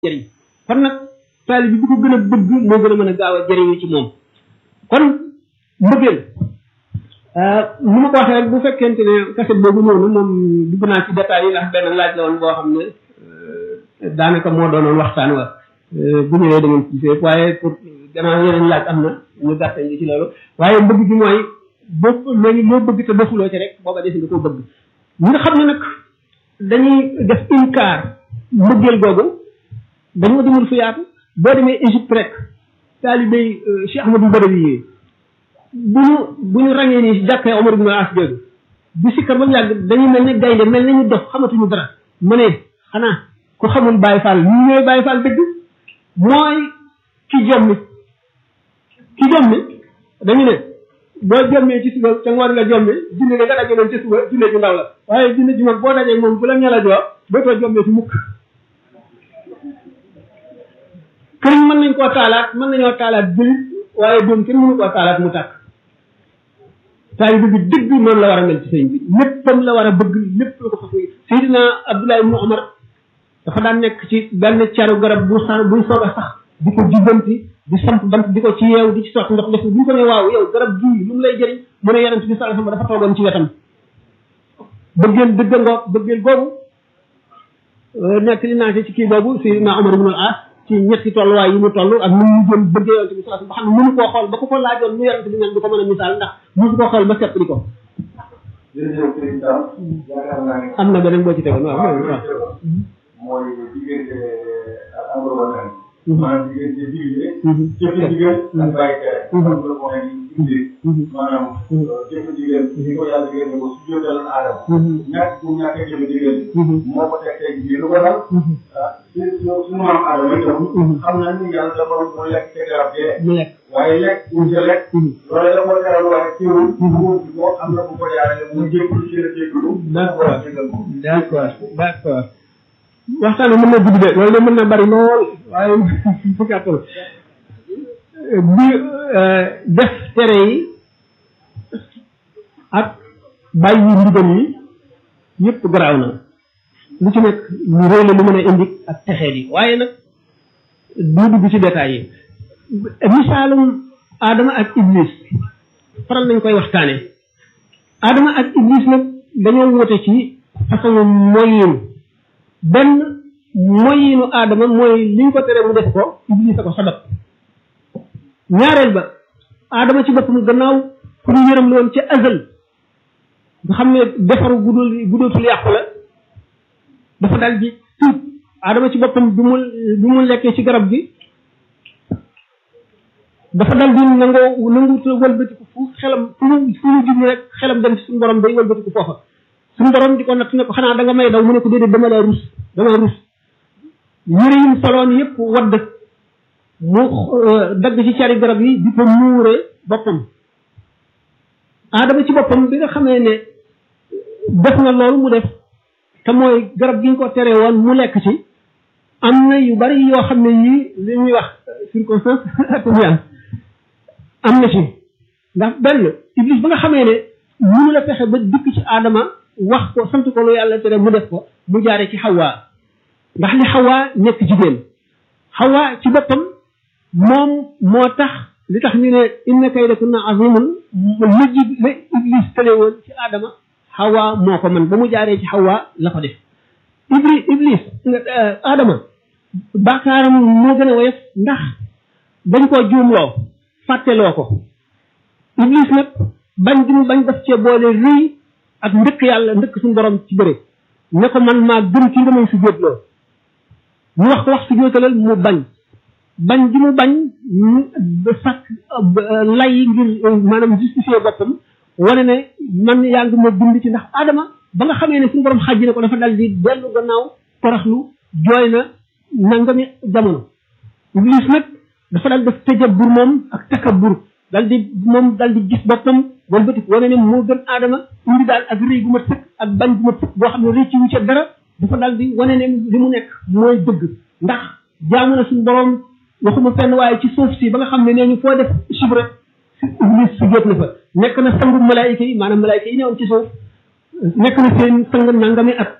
jëriñ kon nag taalibe bi bu ko gën a bëgg moo gën a mën a gaaw a jëriñu ci moom kon mbëggeel ni ma ko waxee rek bu fekkente ne kaset boobu ñëw na moom dugg naa ci détails yi ndax benn laaj la woon boo xam ne daanaka moo doonoon waxtaan wa bu ñëwee da ngeen ci gisee waaye pour gannaaw yeneen laaj am na ñu gàttal ci loolu waaye bëgg gi mooy boo léegi loo bëgg te defuloo ci rek booba des nga ko bëgg ñi nga xam ne nag dañuy def inkaar mbëggeel googu dañoo demul fu yaatu boo demee Égypte rek taalibey Cheikh Ahmadou Badawi yi bu ñu bu ñu ràññee nii jàkkee Omar ibn As jooju bi sikkar ba mu yàgg dañuy mel ne gaynde mel ne ñu dof xamatuñu dara mu ne xanaa ku xamul Baye Fall ñu ñooy Baye Fall dëgg mooy ki jommi ki jommi dañu ne boo jommee ci suba ca ngoon nga jommi junne nga daje moom ci suba junne ju ndaw la waaye junne ju mag boo dajee moom bu la ñala joo dootoo jommee ci mukk këriñ mën nañ koo taalaat mën nañoo taalaat jëlit waaye doom kenn mënu koo taalaat mu tàkk taay bi dëgg noonu la war a mel ci sëñ bi léppam la war a bëgg lépp la ko fas Seydina Abdullah ibnu Omar dafa daan nekk ci benn caru garab bu sax buy soog a sax di ko jubbanti di samp bant di ko ci yeew di ci sotti ndox def bu ñu ko ne waaw yow garab gii lu mu lay jëriñ mu ne yonent bi sallallahu alayhi wasallam dafa toogoon ci wetam bëggeel dëgg ngoog bëggeel googu nekk li naa ci kii boobu Seydina Omar ibnu al-As ci ñetti tolluwaay yi mu toll ak nu mu jëm bëggee yonent bi sallallahu alayhi wasallam ba xam ne mënu koo xool ba ko ko laajoon lu yonent bi mel du ko mën a misaal ndax mënu koo xool ba sepp di ko am na beneen boo ci tegoon waaw waaw mooy diggante ak amro wala maanaam diggante digle jëfe digal ak bàyyi tere amro mooy indi maanaam jëfe digal di ko yàlla digal ko su jóotal aadama ñàkk bu ñàkk a jëfe digal moo ko teg tey jii lu ko dal ah su suñu maam aadama itam xam na ni yàlla dafa mu lekk te garab dee mu lekk waaye lekk bu ca lekk loolu la ko teral waaye teewul bu ko am na bu ko jaarale mu jéggulu ci la jéggulu d'accord d'accord d'accord waxtaan mën na gudd de loolu de mën na bari lool waaye fu gàttal bi def tere yi ak bàyyi ndigal yi yëpp garaaw na lu ci nekk lu rëy la lu mën a indi ak texee yi waaye nag du dugg ci détails yi misaalum Adama ak Iblis faral nañ koy waxtaane Adama ak Iblis nag dañoo wute ci façon moyin benn moyinu aadama mooy liñ ko tere mu def ko iblis a ko sabab ñaareel ba aadama ci boppam gannaaw ku ñu yërëm la woon ca azal nga xam ne defaru gudul gudootul yàqu la dafa dal di tuub aadama ci boppam bi mu bi mu lekkee ci garab gi dafa dal di nangoo nangu wëlbatiku fu xelam fu mu fu mu jublu rek xelam dem ci suñu borom day wëlbatiku foofa suñu borom di ko natt ne ko xanaa da nga may daw mu ne ko déedéet dama la rus dama rus yére yim soloon yëpp wadd mu dagg ci cari garab yi di ko muure boppam aadama ci boppam bi nga xamee ne def na loolu mu def te mooy garab gi ñu ko tere woon mu lekk ci am na yu bari yoo xam ne yii li ñuy wax circonstance atténuante am na ci ndax benn iblis ba nga xamee ne mënu la fexe ba dikk ci aadama wax ko sant ko lu yàlla tere mu def ko mu jaare ci xawaa ndax li xawaa nekk jigéen xawaa ci boppam moom moo tax li tax ñu ne inna kaydakunna azimun la ji la iblis tële woon ci aadama xawaa moo ko man ba mu jaaree ci xawaa la ko def iblis iblis aadama baakaaram moo gën a woyof ndax dañ koo juumloo fàtteloo ko iblis nag bañ gi mu bañ def cee boole rëy ak ndëkk yàlla ndëkk suñu borom ci bëre ne ko man maa gën ci nga may su jóotloo mu wax ko wax su jóotalal mu bañ bañ gi mu bañ mu sàkk lay ngir maanaam justifier boppam wane ne man yaa ngi ma bind ci ndax Adama ba nga xamee ne suñu borom xàjji ne ko dafa dal di dellu gannaaw toroxlu jooy na nangami jamono Iblis nag dafa dal def tëjabur moom ak takabbur dal di moom dal di gis boppam wala bëtik wane ne moo gën aadama indi daal ak rëy gu ma sëkk ak bañ gu ma sëkk boo xam ne rëcc wu ca dara dafa dal di wane ne li mu nekk mooy dëgg ndax jaamu na suñu borom waxuma fenn waaye ci suuf si ba nga xam ne nee ñu foo def chibre iblis su jot na fa nekk na sangu malaayika yi maanaam malaayika yi newoon ci suuf nekk na seen sang nangami at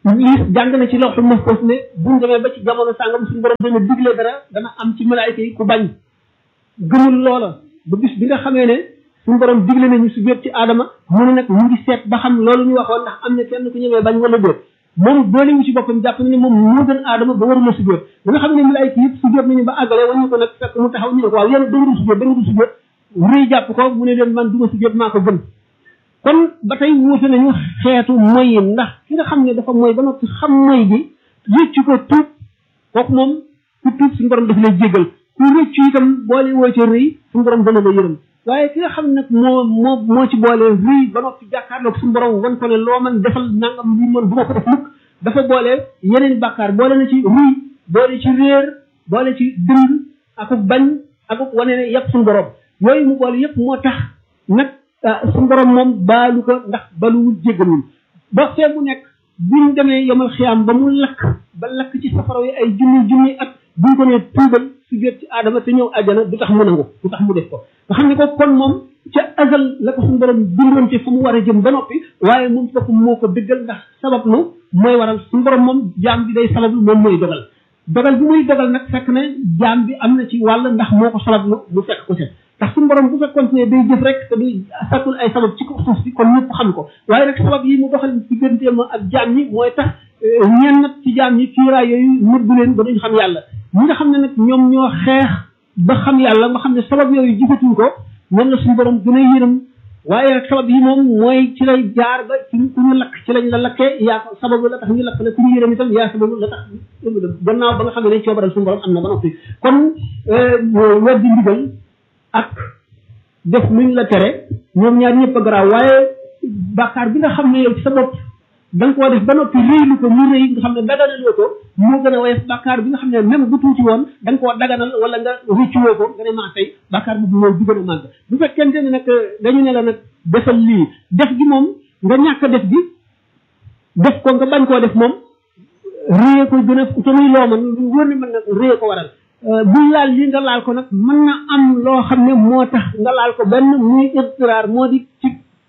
Iblis jàng na ci lawxul mahfuz ne buñ demee ba ci jamono sàngam suñu borom dana digle dara dana am ci malaayika yi ku bañ gëmul loola ba bis bi nga xamee ne suñu borom digle nañu su jot ci aadama mu ne nag mu ngi seet ba xam loolu ñu waxoon ndax am na kenn ku ñëwee bañ wala déet moom boole wu ci boppam jàpp na ne moom moo gën aadama ba warula su jot ba nga xam ne malaayika yëpp su jot nañu ba àggale wañu ko nag fekk mu taxaw ñu ne ko waaw yéen da nga dul su jot da nga dul su jot rëy jàpp ko mu ne leen man du ma su jot maa ko gën kon ba tey wuute nañu xeetu moy yi ndax ki nga xam ne dafa moy ba noppi xam moy gi rëccu ko tuub kooku moom ku tuub suñu borom daf lay jégal ku rëccu itam boole woo ca rëy suñu borom dana la yërëm waaye ki nga xam nag moo moo moo ci boole rëy ba noppi jàkkaarloog suñu borom wan ko ne loo man defal nangam li mën bu ma ko def mukk dafa boole yeneen bàkkaar boole na ci rëy boole ci réer boole ci dëng akuk bañ akuk wane ne yëpp suñu borom yooyu mu boole yëpp moo tax nag suñu borom moom baalu ko ndax baluwul jéggalul ba fee mu nekk buñ demee yomal xiyaam ba mu lakk ba lakk ci safara yi ay junni junni at buñ ko nee tuubal su jot ci aadama te ñëw àjjana du tax mu nangu du tax mu def ko nga xam ne ko kon moom ca azal la ko suñu borom bindoon ci fu mu war a jëm ba noppi waaye moom foofu moo ko dëggal ndax sabab lu mooy waral suñu borom moom jaam bi day sabab lu moom mooy dogal dogal bi muy dogal nag fekk ne jaam bi am na ci wàll ndax moo ko sabab lu mu fekk ko set ndax suñu borom bu fekkoon ne day jëf rek te du sàkkul ay sabab ci ko suuf si kon ñëpp xam ko waaye nag sabab yi mu doxal digganteem ak jaam ñi mooy tax ñenn nag ci jaam ñi kiiraay yooyu nëbbu leen ba duñ xam yàlla ñi nga xam ne nag ñoom ñoo xeex ba xam yàlla nga xam ne sabab yooyu jëfatuñ ko ñoom la suñu borom gën a yërëm waaye nag sabab yi moom mooy ci lay jaar ba ci ku ñu lakk ci lañ la lakkee yaa ko sababu la tax ñu lakk la ku ñu yërëm itam yaa sababu la tax gannaaw ba nga xam ne coobaral suñu borom am na ba noppi kon weddi ndigal ak def luñ la tere ñoom ñaar ñëpp a garaaw waaye bàkkaar bi nga xam ne yow ci sa bopp da nga koo def ba noppi réylu ko mu rëy nga xam ne daganaloo ko moo gën a woyof bàkkaar bi nga xam ne même bu tuuti woon da nga koo daganal wala nga rëccuwoo ko nga ne maa tey bàkkaar bi mooy bi gën a màgg bu fekkente ne nag dañu ne la nag defal lii def gi moom nga ñàkk def gi def ko nga bañ koo def moom réye ko gën a te muy loo man lu wóor ni mën nag réye ko waral buñ laal lii nga laal ko nag mën na am loo xam ne moo tax nga laal ko benn muy istiraar moo di ci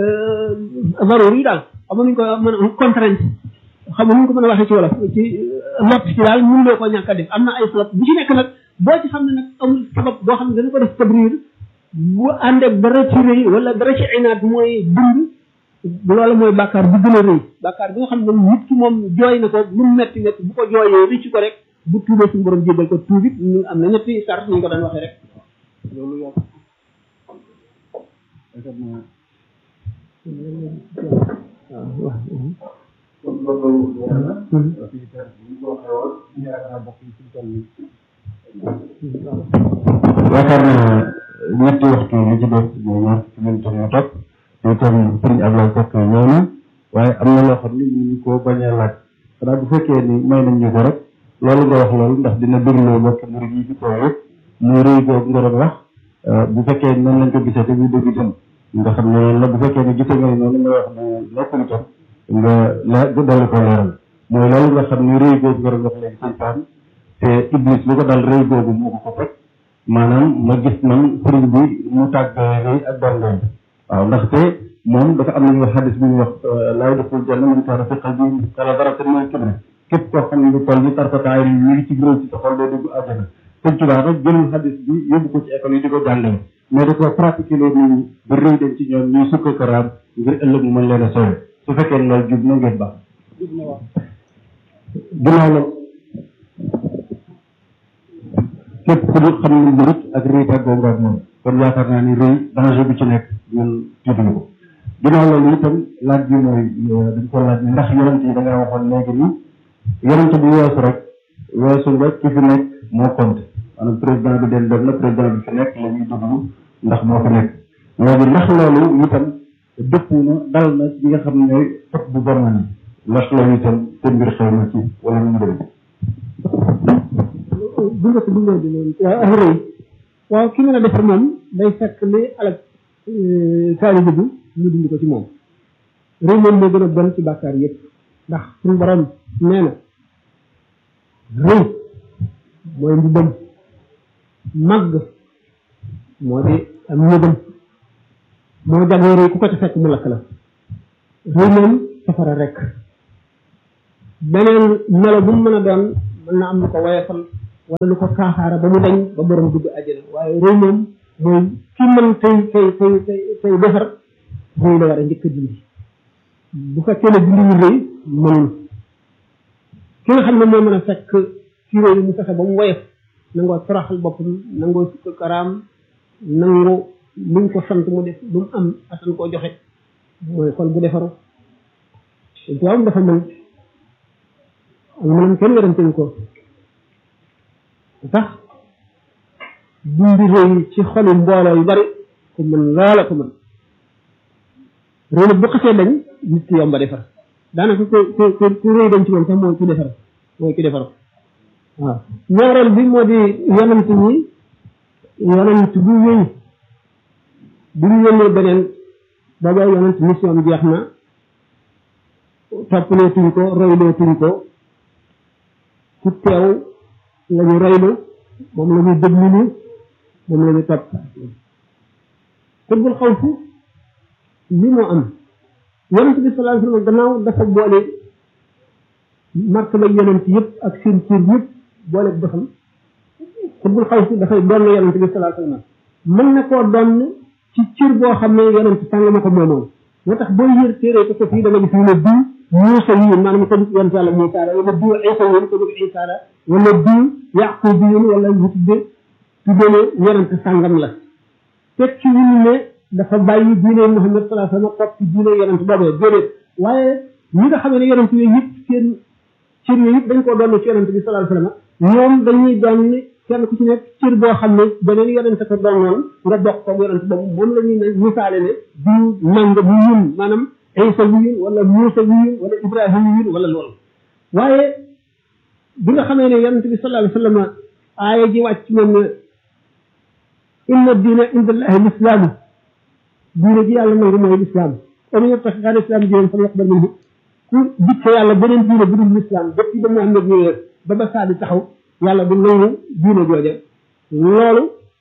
varoor yi daal xam nuñ ko mën a contrainte xam nuñ ko mën a waxee ci wolof ci lot ci daal mun loo ko ñàkk a def am na ay sabab bu ci nekk nag boo ci xam ne nag amul sabab boo xam ne dana ko def tabriir bu àndee dara ci rëy wala dara ci inaat mooy dund loolu mooy bàkkaar bi gën a rëy bàkkaar bi nga xam ne nit ki moom jooy na ko lu mu metti metti bu ko jooyee rëcc ko rek bu tuubee suñu borom jéggal ko tuubit ñu am na ñetti sart ñu ko daan waxee rek loolu yow kon loolu leer na. fii kat bu ñu ko waxee woon yaakaar naa bokk ci tool yi. yaakaar naa ñetti waxtu li ci des mooy ñaar ci leen toog ñu topp te itam sëriñ Ablaye Seck ñëw na waaye am na loo xam ni ñu ko bañ a laaj xanaa bu fekkee ni may nañ ñu ko rek loolu nga wax loolu ndax dina bégloo bokk murid yi ci kaw yëpp muy rëy googu nga doon wax bu fekkee noonu lañ ko gisee te muy dëgg itam nga xam ne loolu la bu fekkee ne gisee nga noonu nga wax bu nekkul itam nga la dolli ko leeral mooy loolu nga xam ne rëy googu nga doon wax léegi seytaan te iblis lu ko dal rëy googu moo ko ko teg maanaam ma gis man sëriñ bi mu tàgg rëy ak dangay waaw ndaxte moom dafa am nañu wax xadis bu ñu wax laay deful jann man kaana fi qalbi kala daratin min kibri képp koo xam ne lu toll ni tarfataay mi ngi ci gërëm ci sa xol day dugg àjjana sëñ Tuubaa nag jëlul xadis bi yóbbu ko ci école yi di ko jàngale mais da ko pratiquer loolu nit ñi ba rëy dem ci ñoom ñuy sukka karaam ngir ëllëg mu mën leen a soowe su fekkee ne loolu jub na ngeen baax ginnaaw la képp ku dul xam ne mbirit ak rëy tàggoo nga ak moom kon yaakaar naa ni rëy danger bi ci nekk ñun tiituñu ko ginnaaw loolu itam laaj bi mooy dañ ko laaj ni ndax yonent yi da ngaa waxoon léegi ni yonent bu weesu rek weesu nga ki fi nekk moo compte maanaam président bi den dem na président bi fi nekk la ñuy déglu ndax moo fi nekk léegi ndax loolu itam dëpp na dal na ñi nga xam ne ñooy topp bu bon ni ndax loolu itam seen mbir xew na ci wala nu mu demee bu nga ko dundee di loolu waaw rëy waaw ki mën a defar moom day fekk li alak taalibe bi ñu dindi ko ci moom rëy moom moo gën a bon ci bàkkaar yëpp ndax suñu borom nee na rëy mooy mbubam màgg moo di am ñëgam moo jagoo rëy ku ko ci fekk mu lakk la rëy moom safara rek beneen melo bu mu mën a doon mën na am lu ko woyefal wala lu ko kaaxaara ba mu dañ ba borom dugg àjjana waaye rëy moom mooy ki mën tey tey tey tey tey defar rëy la war a njëkk a dindi bu fekkee ne dindi ñu rëy mënul ki nga xam ne moo mën a fekk ci rëy mu fexe ba mu woyef nangoo toroxal boppam nangoo sukk karaam nangu luñ ko sant mu def lu mu am attan koo joxe mooy xol bu defaru tuwaam dafa mën ak mënam kenn weranteñ ko tax dindi rëy ci xoli mbooloo yu bari ku mën loola ko mën rëy nag bu xasee dañ nit ki yomba defar daanaka ku ku ku rëy dañ ci moom sax mooy ki defar mooy ki defar waaw ñaareel bi moo di yonent ñi yonent bu wéy bu ñu yónnee beneen booba yonent mission jeex na toppaloo tuñ ko royloo tuñ ko ci teew la ñu roylu moom la ñu déglu moom la ñu topp xutbul xawfu li moo am yonent bi sallallahu alayhi wa sallam gannaaw dafa boole martaba yonent yëpp ak seen cër yëpp boole defam xutbul xawfu dafay doon yonent bi sallallahu alayhi wa sallam mën na koo doon ci cër boo xam ne yonent sàng ma ko moomoon moo tax boo yër téere ko fii da nga gis ñu ne diw Muusa yiin maanaam ko def yonent yàlla Muusa la wala diw Isa yiin ko def Isa la wala diw Yaqub yiin wala ñu tudde tudde ne yonent sàngam la teg ci wunu ne dafa bàyyi diine Muhammad sallallahu alayhi wa sallam topp ci diine yonent boobee déedéet waaye ñi nga xam ne yonent yooyu yëpp seen cër yooyu yëpp dañ koo doon ci yonent bi sallallahu alayhi wa sallam ñoom dañuy doon kenn ku ci nekk cër boo xam ne beneen yonent ko doon noonu nga bokk ko yonent boobu moom la ñuy ne misaale ne diw nanga bu yun maanaam Isa bu yun wala Muusa bu yun wala Ibrahima bu yun wala loolu waaye bi nga xamee ne yonent bi sallallahu alayhi wa sallam aaya ji wàcc moom ne inna diina inda allahi lislaamu diine ji yàlla nangu mooy lislaam wa man yattaxi xayra lislaam diinan falan yuqbal minhu ku dikke yàlla beneen diine bu dul lislaam depuis ba Muhammad ñëwee ba ba saa di taxaw yàlla du nangu diine jooja loolu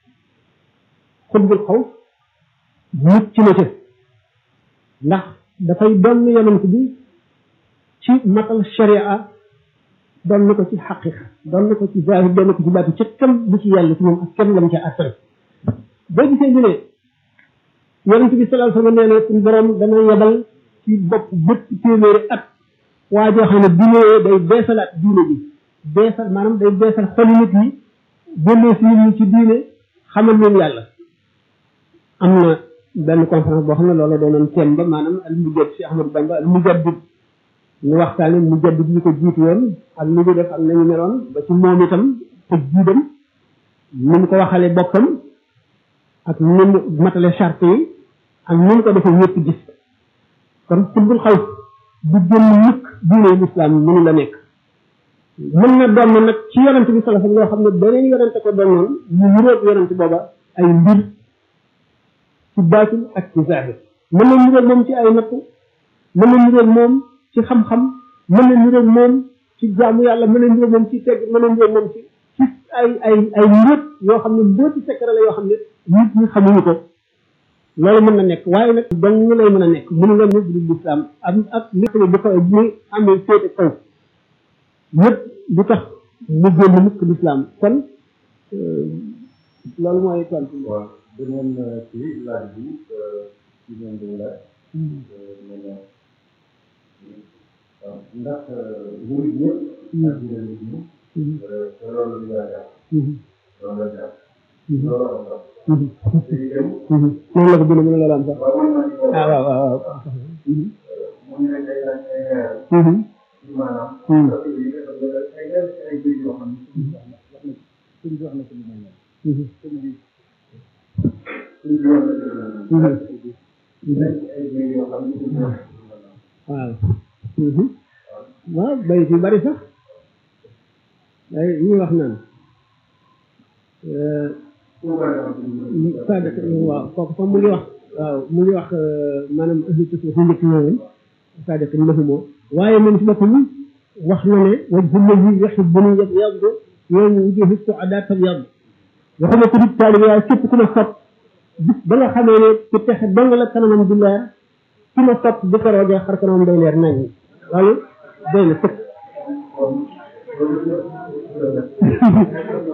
xutbul xaw mucc na ca ndax dafay doon yonent bi ci matal sharia doon na ko ci xaqiqa doon na ko ci zahir doon na ko ci baatu ca kam bu ci yàlla ci moom ak kenn lam ca attare boo gisee ñu ne yonent bi sallallahu alayhi wa sallam nee na suñu borom dana yebal ci bopp bépp téeméeri at waa joo xam ne bu ñëwee day beesalaat diine bi beesal maanaam day beesal xoli nit ñi génnee si nit ñi ci diine xamal leen yàlla am na benn conférence boo xam ne loolu doonoon thème ba maanaam al mujaddid si Ahmadou Bamba al mujaddid ñu waxtaane mujaddid yi ko jiitu woon ak ni ñu def ak nañu meloon ba ci moom itam tëj jiidam ni mu ko waxale boppam ak ni mu matale charte yi ak ni mu ko defee ñëpp gis kon xutbul xaw du génn mukk diine lislaam mënu la nekk mën na doon nag ci yonent bi sallallahu alayhi wa sallam loo xam ne beneen yonent ko doonoon ñu niroog yonent booba ay mbir ci baatin ak ci zahir mën na niroog moom ci ay natt mën na niroog moom ci xam-xam mën na niroog moom ci jaamu yàlla mën na niroog moom ci tegg mën na niroog moom ci ci ay ay ay mbóot yoo xam ne mbóoti secret la yoo xam ne nit ñi xamuñu ko loolu mën na nekk waaye nag dong ñu lay mën a nekk mënu la nekk du lislaam am ak lépp bu ko bu amee féete kaw ñëpp du tax mu génn mukk lislaam kon loolu mooy tontu waaw beneen ci laaj bi ci leen di laaj nee na waaw ndax murid ñëpp ak yeneen nit ñi te loolu lu yaa jàpp loolu la jàpp loolu am sax te itam noonu la ko bind mën la am sax waaw man maa ngi ko ah waaw waaw waaw mu ngi leen ay laaj ay leeral ci maanaam parce que yi dafa bëgg ay leeral ci ay mbir yoo xam ne sëñ bi wax na ko lu mel noonu sëñ bi sëñ bi wax na ko lu mel noonu ay mbir yoo xam ne sëñ bi wax na ko lu mel noonu waaw waaw bay ci bari sax ay ñu wax naan sadak waaw kooku sax mu ngi wax waaw mu ngi wax maanaam ahlu tasawuf njëkk ñëwoon sadak lahumoo waaye moom si boppam wax na ne wajhu llazi yuhibbuni yabyaddu yawma wujuhi su'adaa tabyaddu waxuma ko di taalibe waaye képp ku ma sopp bis ba nga xamee ne ku texe dong la kanamam di leer ki ma sopp bu ko roogee xar kanamam day leer nañ loolu doy na sëkk kon loolu